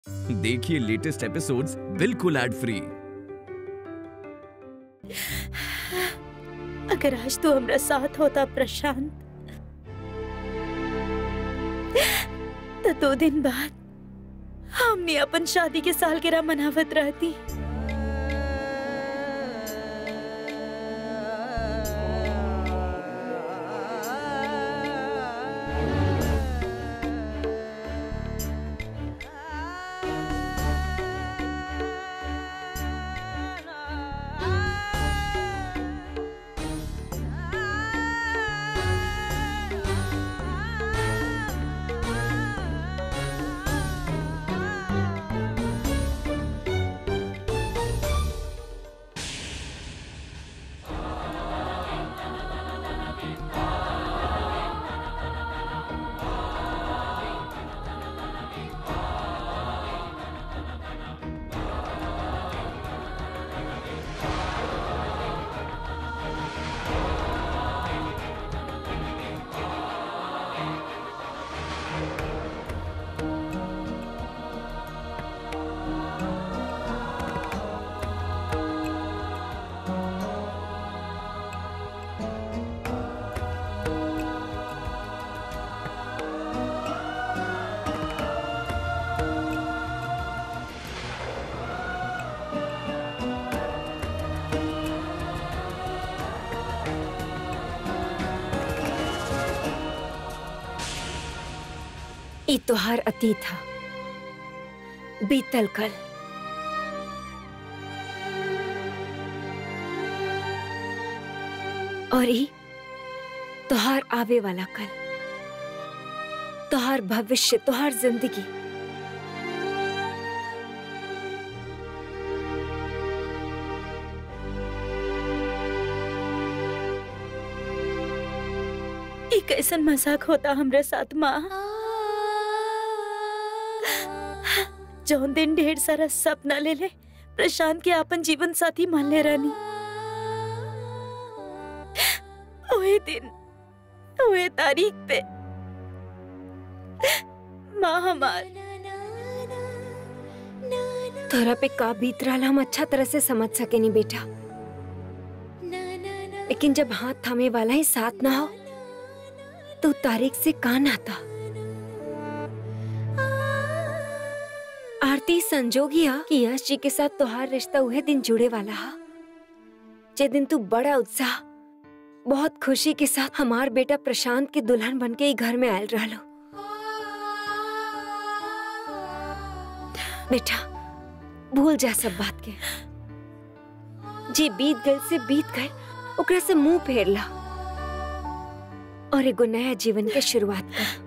देखिए latest episodes बिल्कुल ad free अगर आज तू हमरा साथ होता प्रशांत तो दो दिन बाद हमने अपन शादी के सालगिरह मनावत रहती ई तोहार अतीत था बीतल कल और ई तोहार आवे वाला कल तोहार भविष्य तोहार जिंदगी ई कैसन मजाक होता हमरे साथ माँ जौन दिन ढेर सारा सपना ले ले प्रशांत के अपन जीवन साथी मान ले रानी ओए दिन ओए तारीख पे माँ हमार तोरा पे का बीत रहा हम अच्छा तरह से समझ सके नहीं बेटा लेकिन जब हाथ थामे वाला ही साथ ना हो तो तारीख से कान आता आरती संजोग ही हा कि यश जी के साथ तोहार रिश्ता उहे दिन जुड़े वाला हा जे दिन तू बड़ा उत्साह बहुत खुशी के साथ हमार बेटा प्रशांत के दुल्हन बन के ही घर में आयल रहलो बेटा भूल जा सब बात के जी बीत गए से बीत गए ओकरा से मुंह फेर ला और एगो नया जीवन के शुरुआत कर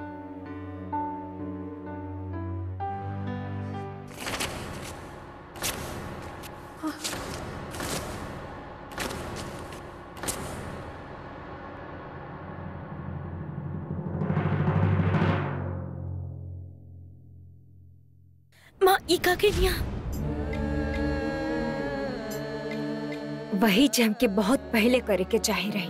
माँ ई का के निया वही जम के बहुत पहले करे के चाहे रही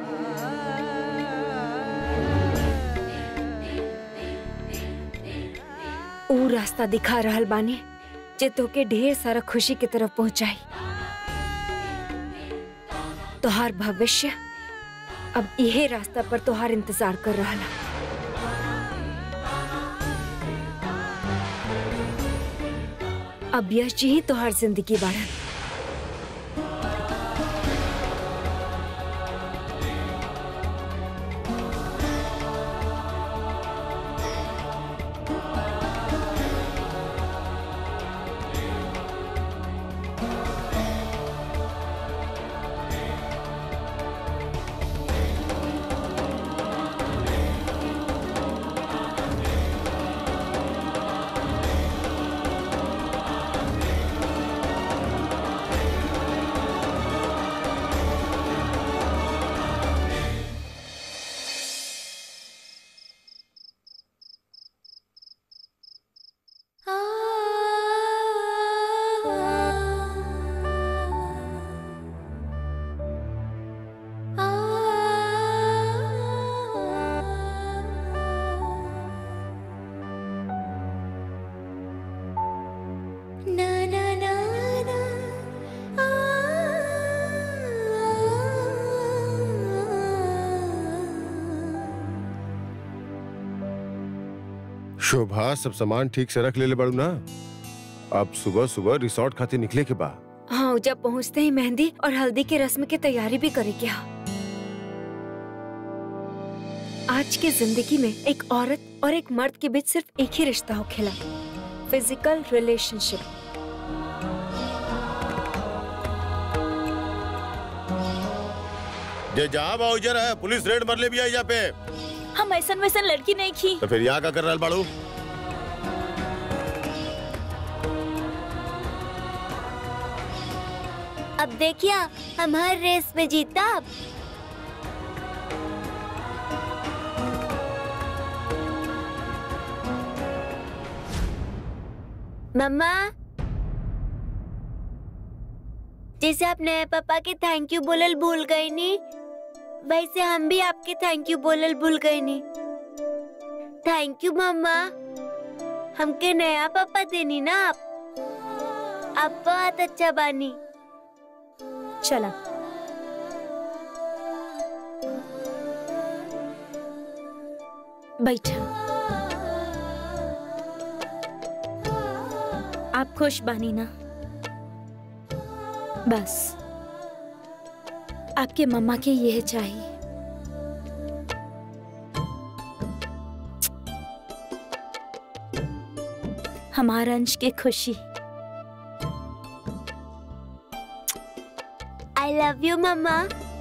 ऊ रास्ता दिखा रहल बानी जे तोके ढेर सारा खुशी की तरफ पहुंचाई तोहार भविष्य अब यही रास्ता पर तोहार इंतजार कर रहा अब यश जी ही तोहार जिंदगी बाढ़न शोभा सब सामान ठीक से रख ले ले बड़ू ना अब सुबह सुबह रिसोर्ट खातिर निकले के बा हाँ जब पहुँचते ही मेहंदी और हल्दी के रस्म की तैयारी भी करे क्या आज की जिंदगी में एक औरत और एक मर्द के बीच सिर्फ एक ही रिश्ता हो खेला फिजिकल रिलेशनशिप जे जहाँ बा उजर है पुलिस रेड मर ले भी आई यहाँ पे हम ऐसन वैसन लड़की नहीं की तो फिर यहाँ का कर रहा बाड़ू अब देखिए हम हर रेस में जीता अब मम्मा जैसे आप नए पापा के थैंक यू बोलल भूल गई नी वैसे हम भी आपके थैंक यू बोलल भूल गए नी थैंक यू मम्मा हमके नया पापा देनी ना आप आप बहुत अच्छा बानी चला बैठा आप खुश बानी ना बस आपके मम्मा के यह चाहिए हमारा अंश के खुशी आई लव यू मम्मा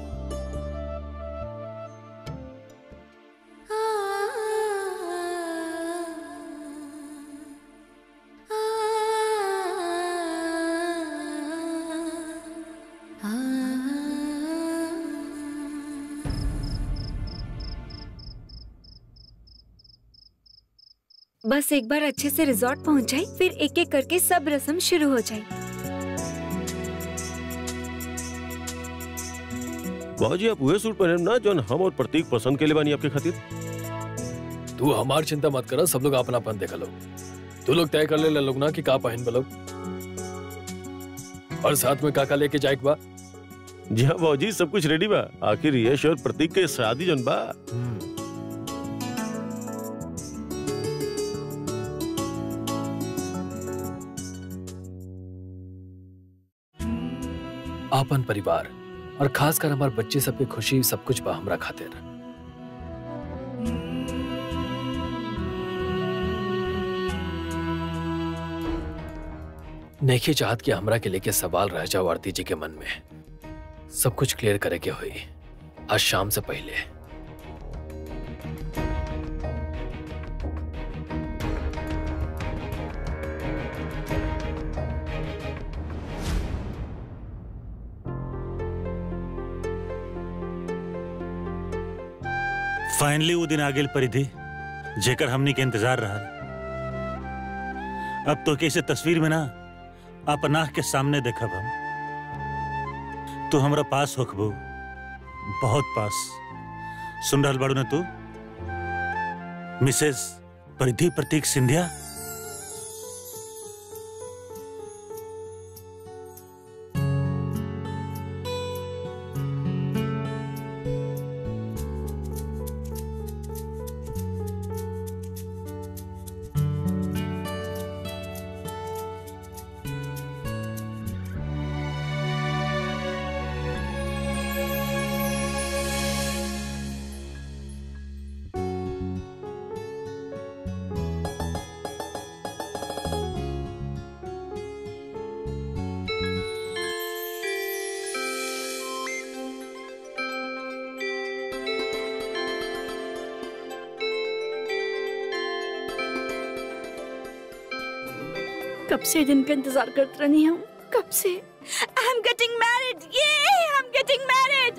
बस एक बार अच्छे से रिजॉर्ट पहुंच जाए फिर एक एक करके सब रस्म शुरू हो जाए बाबूजी आप वह सूट पहने ना जो हम और प्रतीक पसंद के लिए बानी आपके खातिर तू हमार चिंता मत करो सब लोग अपना अपन देखा लो तू लोग तय कर ले लोग ना कि का पहन बलो और साथ में काका लेके जाए बा जी हाँ बाबूजी सब कुछ रेडी बा आखिर यश और प्रतीक के शादी जन बा आपन परिवार और खास कर हमार बच्चे सबके खुशी सब कुछ बा हमरा खातिर नहीं चाहत कि हमरा के लेके सवाल रह जाओ आरती जी के मन में सब कुछ क्लियर करे के हुई आज शाम से पहले फाइनली वो दिन आ गेल परिधि जेकर हमनी के इंतजार रहा अब तो कैसे तस्वीर में ना अपन आँख के सामने देखब हम तू हमरा पास होखबू बहुत पास सुन रहल बाड़ू ना तू मिसेस परिधि प्रतीक सिंधिया कब से दिन का इंतजार करते रही हूँ कब से आई एम गेटिंग मैरिड ये आई एम गेटिंग मैरिड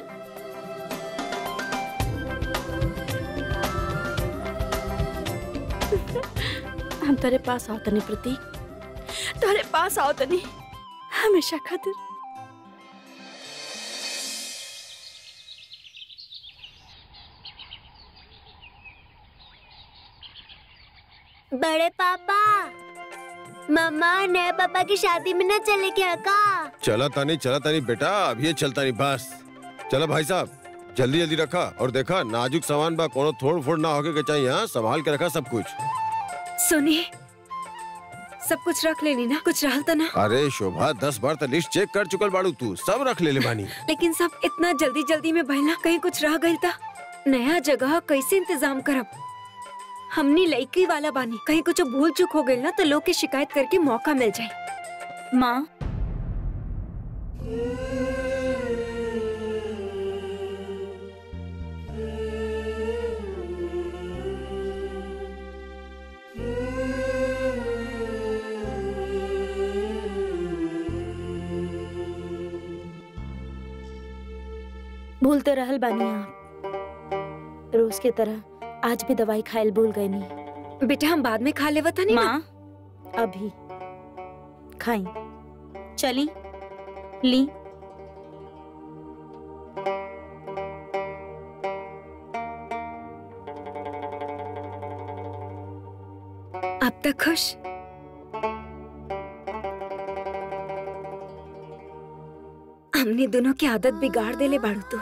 हम तेरे पास आओ तनी प्रतीक तेरे पास आओ तनी हमेशा खातिर बड़े पापा मम्मा नए पापा की शादी में न चले क्या का चला तानी चला तानी बेटा अभी चलता नहीं बस चलो भाई साहब जल्दी जल्दी रखा और देखा नाजुक सामान बा कोनो थोड़ फोड़ ना होके के चाहिए हाँ संभाल के रखा सब कुछ सुनी सब कुछ रख लेनी ना कुछ रहल तो ना अरे शोभा दस बार तो लिस्ट चेक कर चुकल बाड़ू तू सब रख ले ले बानी लेकिन सब इतना जल्दी जल्दी में भइला कहीं कुछ रह गई था नया जगह कैसे इंतजाम करब हमनी लड़की वाला बानी कहीं कुछ भूल चूक हो गई ना तो लोग के शिकायत करके मौका मिल जाए माँ भूल तो रहल बानी आप रोज के तरह आज भी दवाई खायल भूल गए नहीं बेटा हम बाद में खा लेवा था नहीं ना? माँ अभी खाई चली ली अब तक खुश हमने दोनों की आदत बिगाड़ देले बाड़ू तो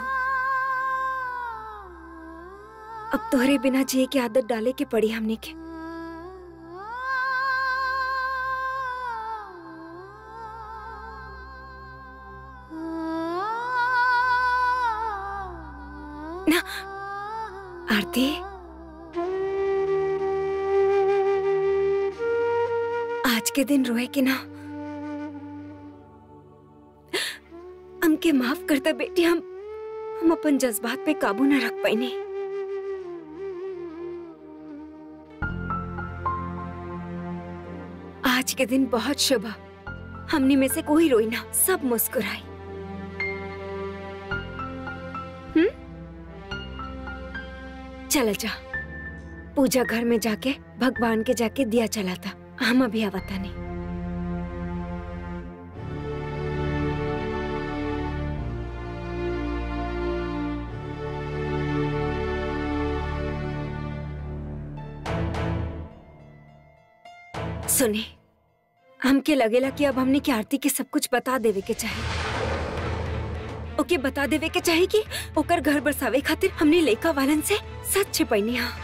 अब तोहरे बिना जिए की आदत डाले के पड़ी हमने के ना आरती आज के दिन रोए के ना हमके माफ करता बेटी हम हम अपन जज्बात पे काबू ना रख पाइने आज के दिन बहुत शुभ है। हमने में से कोई रोई ना सब मुस्कुराई हम्म चल जा पूजा घर में जाके भगवान के जाके दिया चला था हम अभी आवता नहीं सुने हमके लगेला कि अब हमने की आरती के सब कुछ बता देवे के चाहे ओके बता देवे के चाहे कि ओकर घर बसावे खातिर हमने लेका वालन से सच छिपैनी हा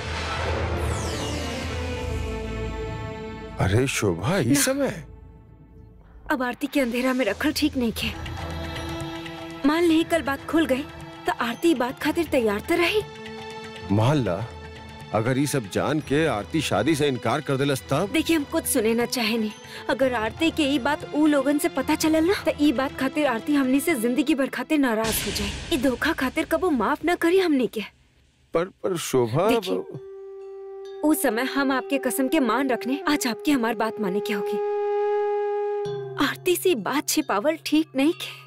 अरे शोभा इस समय अब आरती के अंधेरा में रखल ठीक नहीं खे मान ली कल बात खुल गई तो आरती बात खातिर तैयार तो रही मान ला अगर ये सब जान के आरती शादी से इनकार कर दिलस तब देखिए हम कुछ सुने ना चाहे नहीं अगर आरती के ई बात ऊ लोगन से पता चलल ना तो ई बात खातिर आरती हमनी से जिंदगी भर खातिर नाराज हो जाए ई धोखा खातिर कबो माफ ना करी हमनी के पर पर शोभा देखिए, उस समय हम आपके कसम के मान रखने आज आपकी हमारी बात माने की होगी आरती से बात छिपावल ठीक नहीं के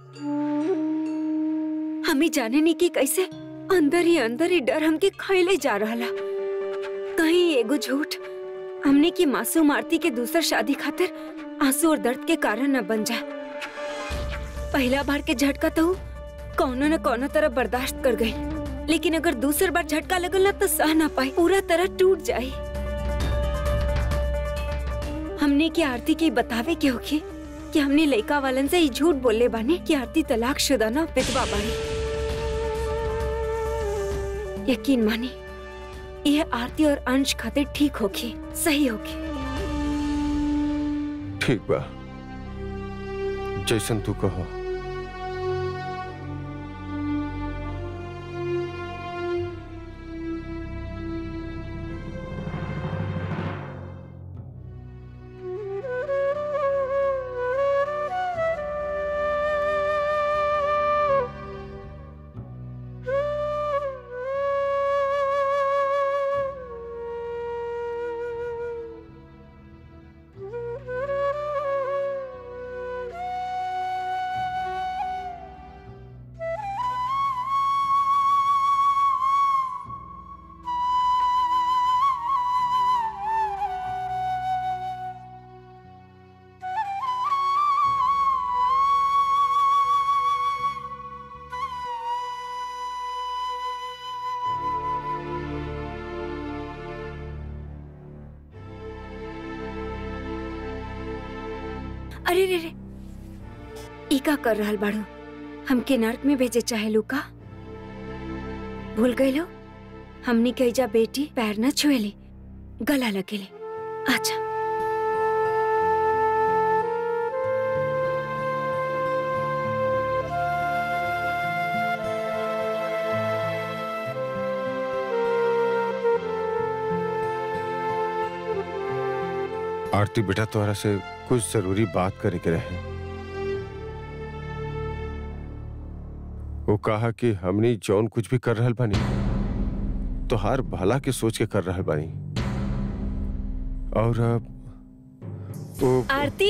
हमें जाने नहीं कि कैसे अंदर ही अंदर ही डर हमके खैले जा रहा कहीं एगो झूठ हमने की मासूम आरती के दूसर शादी खातिर आंसू और दर्द के कारण न बन जाए पहला बार के झटका तो कौनो न कौनो तरह बर्दाश्त कर गई लेकिन अगर दूसर बार झटका लगल ना तो सह ना पाई पूरा तरह टूट जाई हमने की आरती के बतावे के होगी कि हमने लड़का वालन से ही झूठ बोलले बाने कि आरती तलाक शुदा ना विधवा बाड़ी यकीन मानी यह आरती और अंश खातिर ठीक होगी सही होगी ठीक बा जैसन तू कहो अरे रे रे ई का कर रहल बाड़ू हमके नर्क में भेजे चाहे लूका भूल गई लो हमनी कईजा बेटी पैर न छुएली गला लगे ले अच्छा आरती बेटा तोहरा से कुछ जरूरी बात करे के रहे वो कहा कि हमनी जौन कुछ भी कर रहल बानी तोहार भला के सोच के कर रहल बानी और अब वो आरती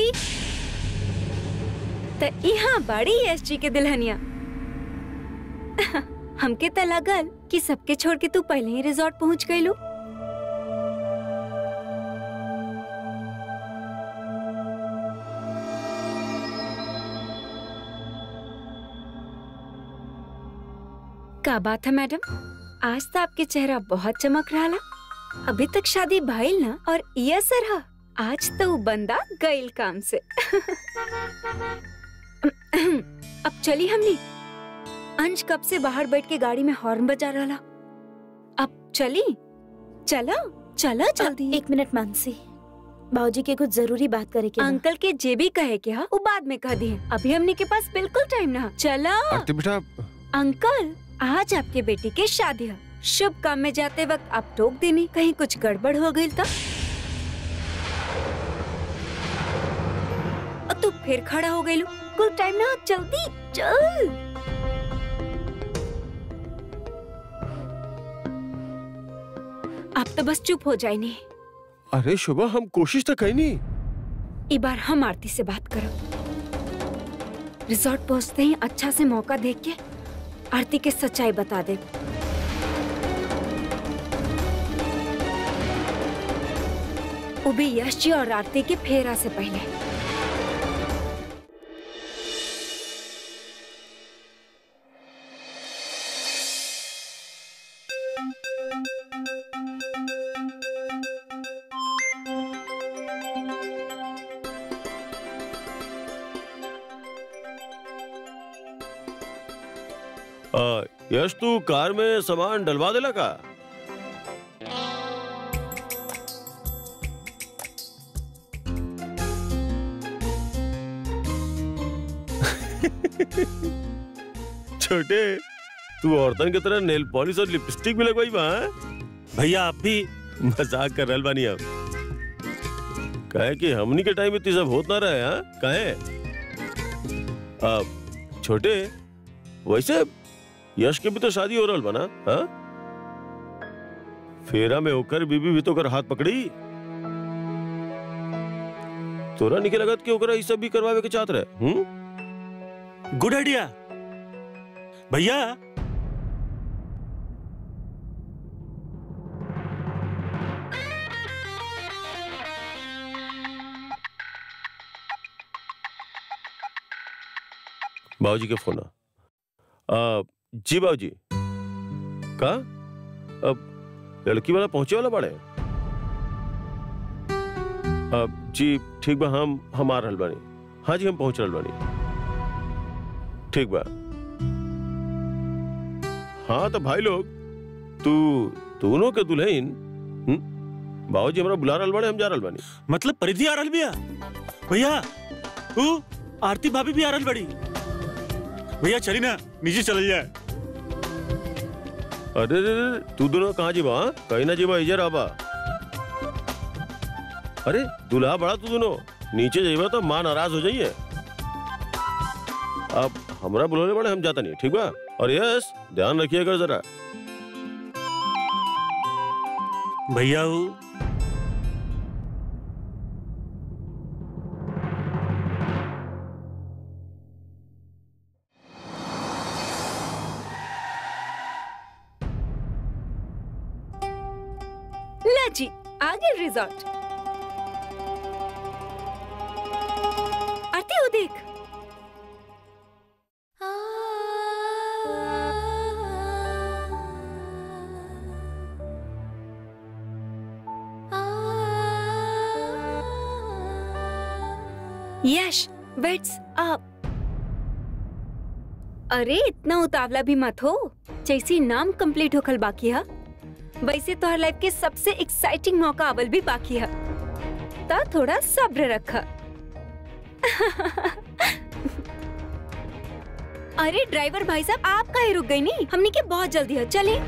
त यहाँ बड़ी एस जी के दुल्हनिया हमके त लगल कि सबके छोड़ के तू पहले ही रिजॉर्ट पहुंच गईलू का बात है मैडम आज तो आपके चेहरा बहुत चमक रहा अभी तक शादी भइल ना और ये असर है आज तो वो बंदा गईल काम से अब चली हमनी अंश कब से बाहर बैठ के गाड़ी में हॉर्न बजा रहा अब चली चलो चलो जल्दी एक मिनट मानसी बाबूजी के कुछ जरूरी बात करे के बा। अंकल के जे भी कहे के हा वो बाद में कह दिए अभी हमने के पास बिल्कुल टाइम ना है। चलो आरती बेटा अंकल आज आपके बेटी के शादी है शुभ काम में जाते वक्त आप टोक देनी कहीं कुछ गड़बड़ हो गई तो और तू फिर खड़ा हो गई कुल टाइम ना जल्दी चल आप तो बस चुप हो जाए नहीं अरे शुभा हम कोशिश तो कही नहीं एक बार हम आरती से बात करो रिजॉर्ट पहुंचते ही अच्छा से मौका देख के आरती के सच्चाई बता दे वो भी यश जी और आरती के फेरा से पहले आ, यश तू कार में सामान डलवा देला का छोटे तू औरतन की तरह नेल पॉलिश और लिपस्टिक भी लगवाई बा हाँ? भैया आप भी मजाक कर रहल बानी अब कहे कि हमनी के टाइम इतनी सब होत ना रहे हाँ कहे अब छोटे वैसे यश के भी तो शादी हो रहल बना हाँ फेरा में होकर बीबी भी तो कर हाथ पकड़ी तोरा निके लगत कि ओकरा ई सब भी करवावे के चाहत रहे हम्म गुड आइडिया भैया बाबूजी के फोन आ, आ, जी बाबूजी का अब लड़की वाला पहुंचे वाला बड़े अब जी ठीक बा हम हम आ रहल बानी हाँ जी हम पहुंच रहल बानी ठीक बा हाँ तो भाई लोग तू दोनों के दुल्हन हम्म? बाबूजी हमरा बुला रहल बाड़े हम जा रहल बानी मतलब परिधि आ रहल बिया भैया ऊ आरती भाभी भी आ रहल बड़ी भैया चली ना नीचे चल जाए अरे रे रे, तू दोनों कहाँ जीबा हाँ? कहीं ना जीबा इधर आबा अरे दूल्हा बड़ा तू दोनों नीचे जाइबा तो माँ नाराज हो जाइए अब हमरा बुलाने बड़े हम जाता नहीं ठीक बा और यस ध्यान रखिएगा जरा भैया ऊ ला जी आगे रिजॉर्ट आरती वो देख यश वेट्स अप अरे इतना उतावला भी मत हो जैसी नाम कंप्लीट होखल बाकी है वैसे तोहर लाइफ के सबसे एक्साइटिंग मौका अवल भी बाकी है तो थोड़ा सब्र रख अरे ड्राइवर भाई साहब आप काहे रुक गई नहीं हमने के बहुत जल्दी है चलिए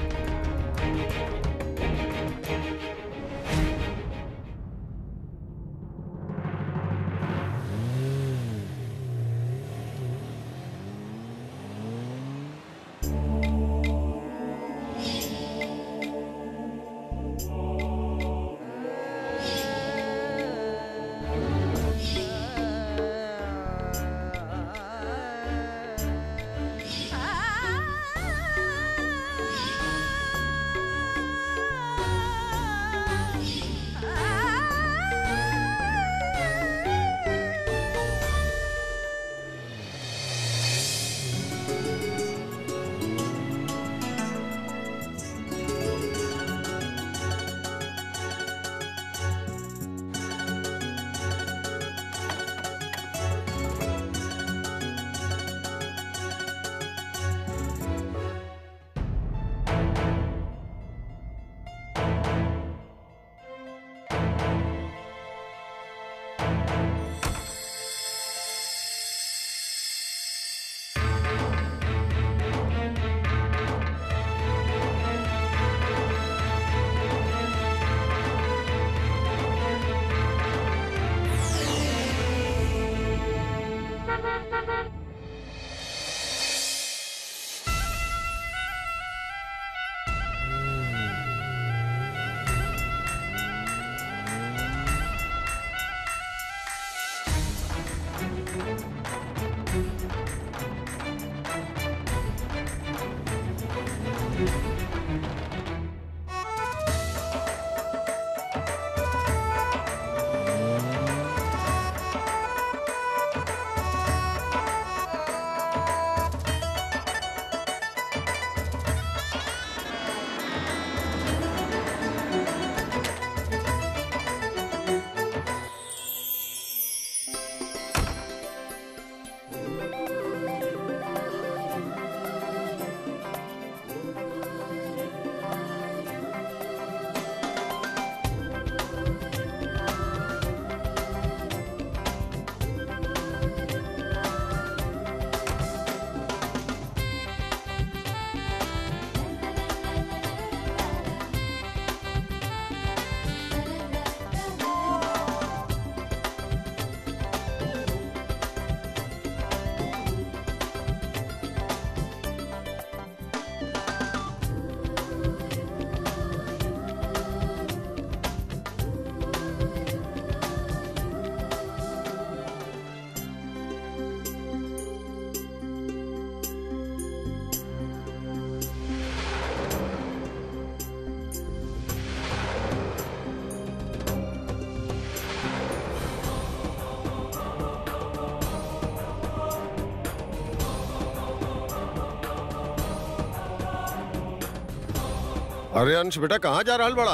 अरे अंश बेटा कहाँ जा रहा बड़ा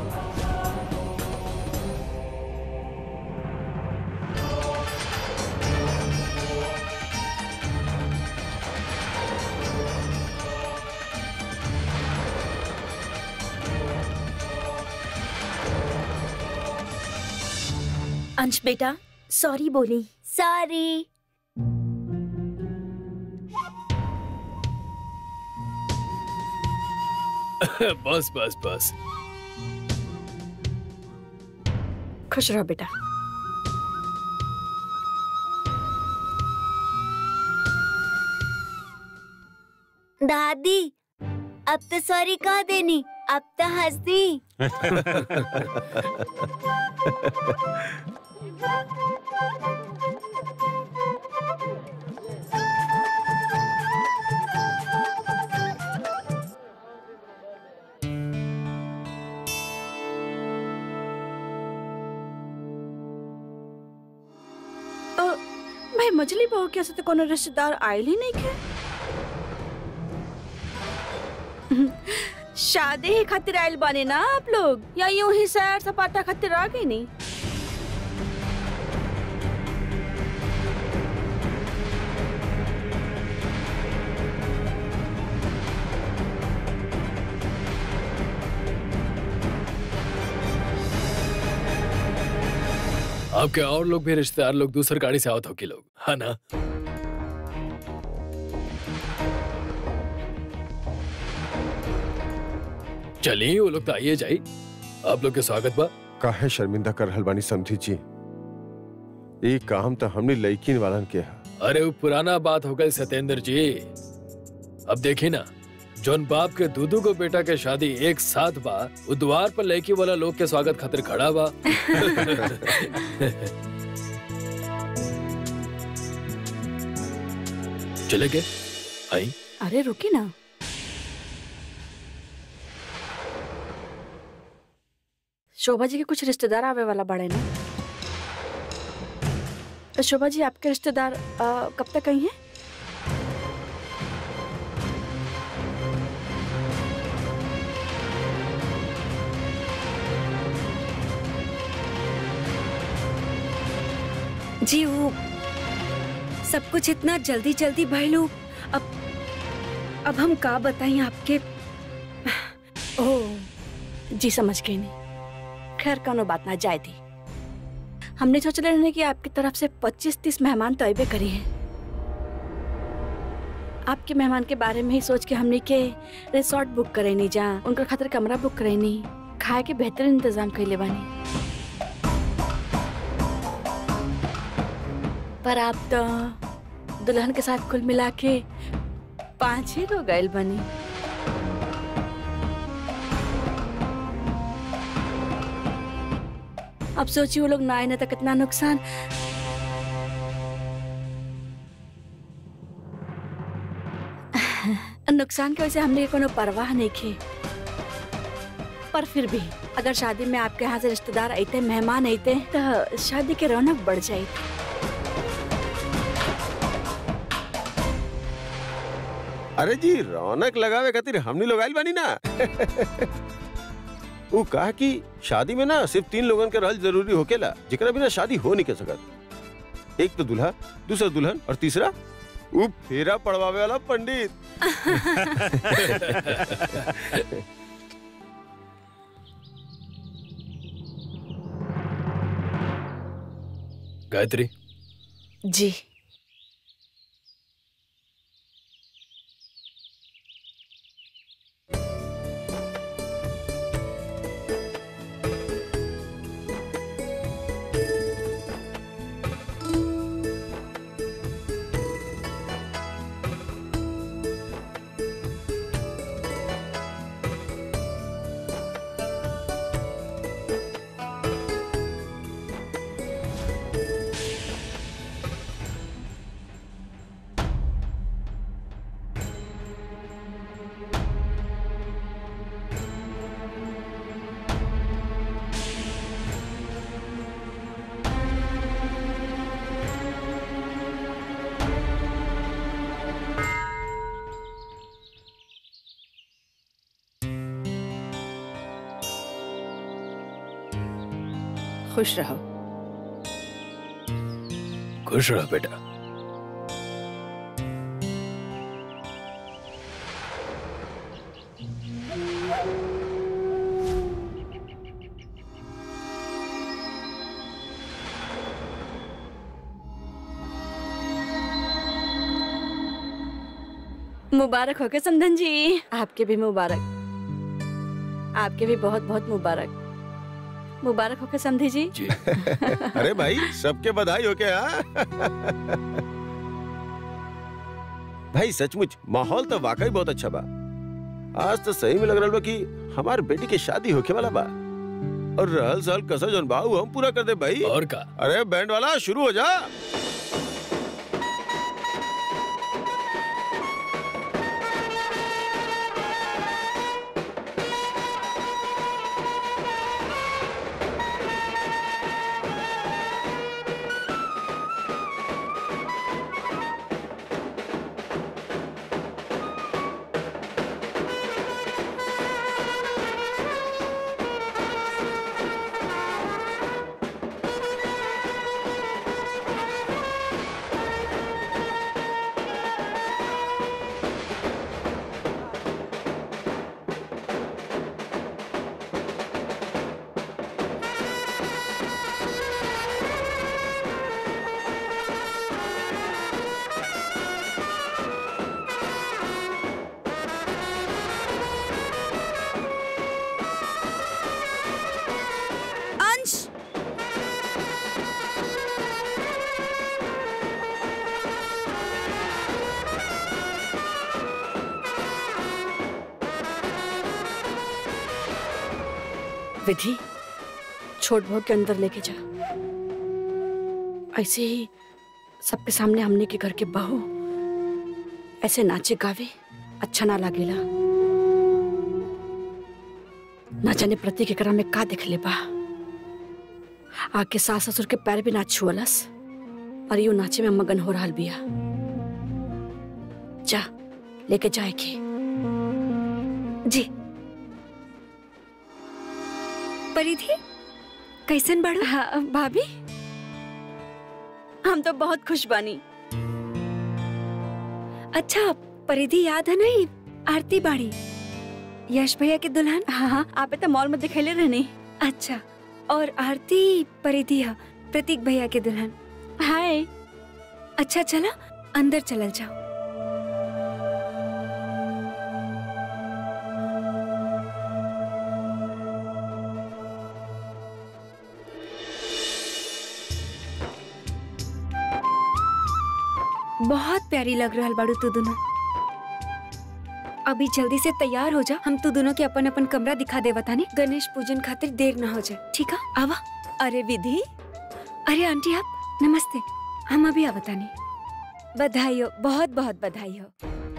अंश बेटा सॉरी बोली सॉरी बस बस बस खुश रहो बेटा दादी अब तो सॉरी कह देनी अब तो हंस दी भाई मछली बहू के से तो कोनो रिश्तेदार आयल ही नहीं के शादी ही खातिर आयल बने ना आप लोग या यूं ही सैर सपाटा खातिर आ गई नहीं आपके और लोग भी रिश्तेदार लोग दूसर गाड़ी से आवत हो कि लोग है ना चलिए वो लोग तो आइए जाई आप लोग के स्वागत बा काहे शर्मिंदा कर रहल बानी समझी जी ये काम तो हमने लड़किन वालन के है अरे वो पुराना बात हो गई सत्येंद्र जी अब देखी ना जोन बाप के दूधू को बेटा के शादी एक साथ बा वो द्वार पर लड़की वाला लोग के स्वागत खातिर खड़ा बा चले गए आई अरे रुकी ना शोभा जी के कुछ रिश्तेदार आवे वाला बड़े ना तो शोभा जी आपके रिश्तेदार अ, कब तक आई हैं जी वो सब कुछ इतना जल्दी जल्दी भइलू अब अब हम का बताएं आपके ओह जी समझ गई नहीं खैर कोनो बात ना जाए थी हमने सोचले रहने कि आपकी तरफ से 25-30 मेहमान तो अबे करी हैं आपके मेहमान के बारे में ही सोच के हमने के रिसोर्ट बुक करे नहीं जा उनका खातिर कमरा बुक करे नहीं खाए के बेहतरीन इंतजाम कैले बानी पर आप तो दुल्हन के साथ कुल मिला के पांच ही लोग गए बनी अब सोचिए वो लोग ना आए ना तो कितना नुकसान नुकसान की वजह से हमने कोनो परवाह नहीं की पर फिर भी अगर शादी में आपके यहाँ से रिश्तेदार आते मेहमान आते तो शादी की रौनक बढ़ जाए अरे जी रौनक लगावे खातिर हमनी लोग आइल बानी ना वो कहा कि शादी में ना सिर्फ तीन लोगन के रहल जरूरी होकेला जेकरा बिना शादी हो नहीं के सकत एक तो दूल्हा दूसरा दुल्हन और तीसरा वो फेरा पड़वावे वाला पंडित गायत्री जी खुश रहो खुश रहो बेटा मुबारक हो गए समधन जी आपके भी मुबारक आपके भी बहुत बहुत मुबारक मुबारक हो गए समधी जी जी अरे भाई सबके बधाई हो क्या भाई सचमुच माहौल तो वाकई बहुत अच्छा बा आज तो सही में लग रहा बा कि हमार बेटी के शादी होके वाला बा और रहल सहल कसर जौन बा उ हम पूरा कर दे भाई और का अरे बैंड वाला शुरू हो जा विधि छोट बहू के अंदर लेके जा ऐसे ही सबके सामने हमने के घर के बहू ऐसे नाचे गावे अच्छा ना लागेला ना जाने प्रतीक एकरा में का देख ले बा आके सास ससुर के पैर भी ना छुअलस और यू नाचे में मगन हो रहा बिया जा लेके जाए के जी परिधि कैसन बड़ो हाँ भाभी हम तो बहुत खुश बानी अच्छा परिधि याद है नहीं आरती बाड़ी यश भैया के दुल्हन हाँ हाँ आप तो मॉल में दिखेले रहनी अच्छा और आरती परिधि है प्रतीक भैया के दुल्हन हाय अच्छा चला अंदर चलल जाओ बहुत प्यारी लग रहा बाड़ू तू दोनों अभी जल्दी से तैयार हो जा हम तू दोनों के अपन अपन कमरा दिखा दे बताने गणेश पूजन खातिर देर ना हो जाए ठीक है आवा अरे विधि अरे आंटी आप नमस्ते हम अभी आवतानी बधाई हो बहुत बहुत बधाई हो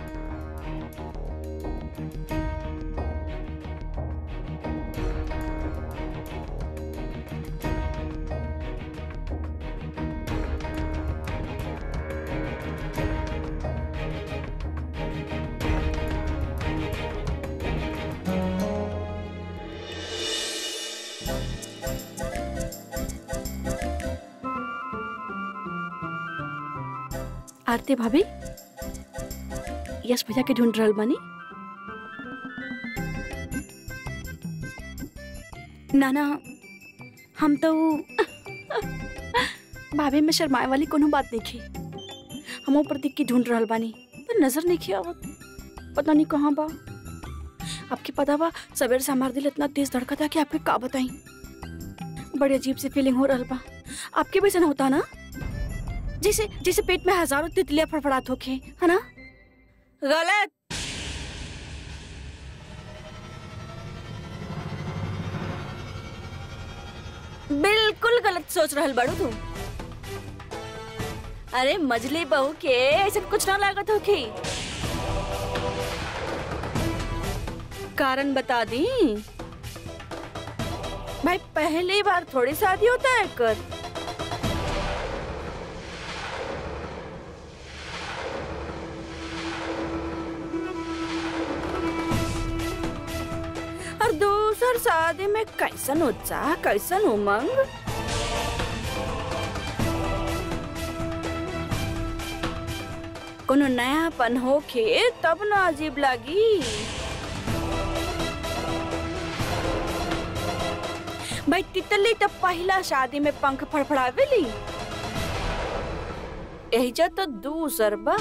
आरती भाभी यश भैया के ढूंढ रहल बानी नाना हम तो भाभी में शर्माए वाली कोनो बात नहीं की हम प्रतीक की ढूंढ रहल बानी पर नजर नहीं किया आवत पता नहीं कहाँ बा आपके पता बा सवेरे से हमार दिल इतना तेज धड़का था कि आपके का बताई बड़ी अजीब सी फीलिंग हो रहल बा आपके भी ऐसा होता ना जैसे जैसे पेट में हजारों तितलियां फड़फड़ात होके है ना गलत बिल्कुल गलत सोच रहल बड़ू तू अरे मजली बहू के ऐसा कुछ ना लागत होके कारण बता दी भाई पहली बार थोड़ी शादी होता है कर और दूसर शादी में कैसन उत्साह कैसन उमंग कोनो नयापन होके तब ना अजीब लागी भाई तितली तो पहला शादी में पंख फड़फड़ावेली एहिजा तो दूसर बा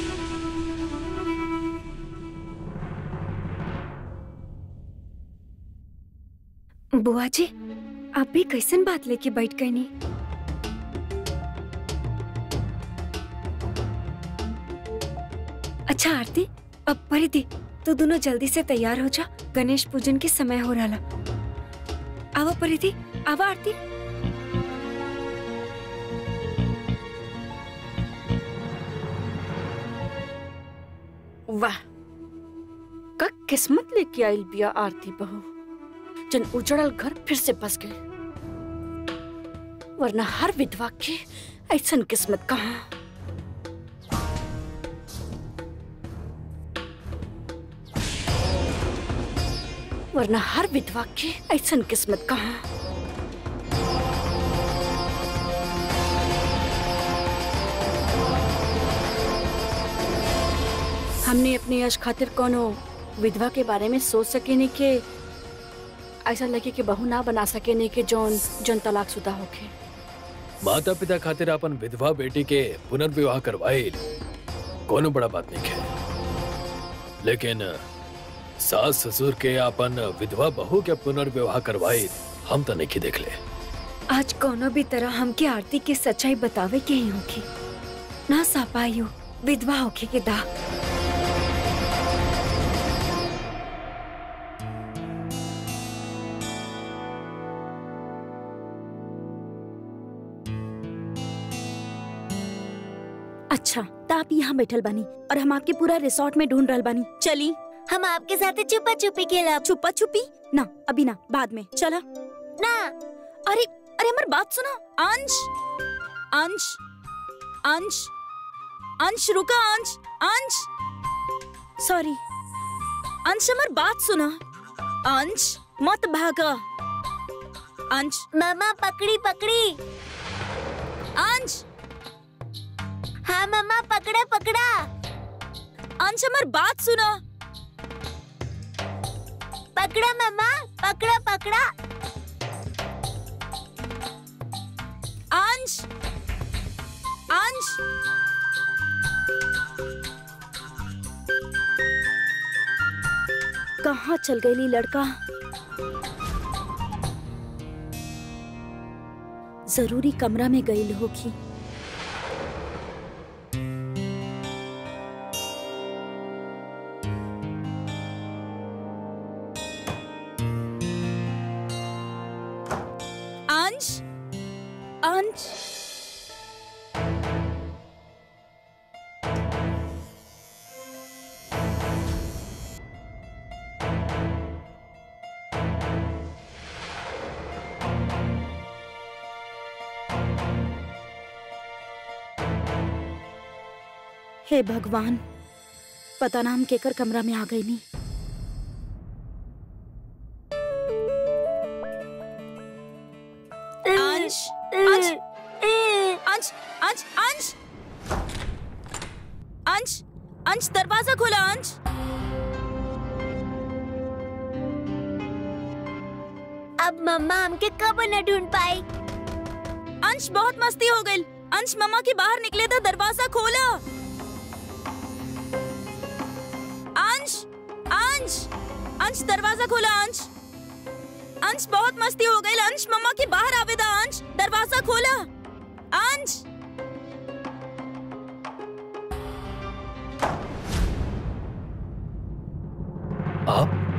बुआ जी आप भी कैसन बात लेके बैठ गए नी अच्छा आरती अब परिधि तू दोनों जल्दी से तैयार हो जा गणेश पूजन के समय हो रहा आवा परिधि आवा आरती वाह का किस्मत लेके आइल बिया आरती बहू जन उजड़ल घर फिर से बस गए वरना हर विधवा के ऐसन किस्मत कहाँ वरना हर विधवा के ऐसन किस्मत कहाँ हमने अपने यश खातिर कोनो विधवा के बारे में सोच सके नहीं के ऐसा लगे कि बहू ना बना सके नहीं के जौन जौन तलाक शुदा होके माता पिता खातिर अपन विधवा बेटी के पुनर्विवाह करवाए कोनो बड़ा बात नहीं है लेकिन सास ससुर के अपन विधवा बहू के पुनर्विवाह करवाए हम तो नहीं देख ले आज कोनो भी तरह हमके आरती के सच्चाई बतावे के ही होगी ना सा पाई हो विधवा होके के दाग अच्छा तो आप यहाँ बैठल बानी और हम आपके पूरा रिसोर्ट में ढूंढ रहल बानी चली हम आपके साथ छुपा छुपी खेलब छुपा छुपी ना अभी ना बाद में चला ना अरे अरे हमारी बात सुना अंश अंश अंश अंश रुका अंश अंश सॉरी अंश हमारी बात सुना अंश मत भागा अंश मामा पकड़ी पकड़ी अंश हाँ मामा पकड़ा पकड़ा अंश हमारी बात सुना पकड़ा मामा पकड़ा पकड़ा अंश अंश कहाँ चल गई लड़का जरूरी कमरा में गई होगी अंश अंश हे भगवान पता ना हम केकर कमरा में आ गई नहीं अंश अंश अंश अंश अंश अंश अंश दरवाजा खोला अंश अब मम्मा हमके कब न ढूंढ पाई अंश बहुत मस्ती हो गई अंश मम्मा के बाहर निकले तो दरवाजा खोला अंश अंश अंश दरवाजा खोला अंश अंश बहुत मस्ती हो गई अंश मम्मा के बाहर आवेदा अंश दरवाजा खोला अंश आप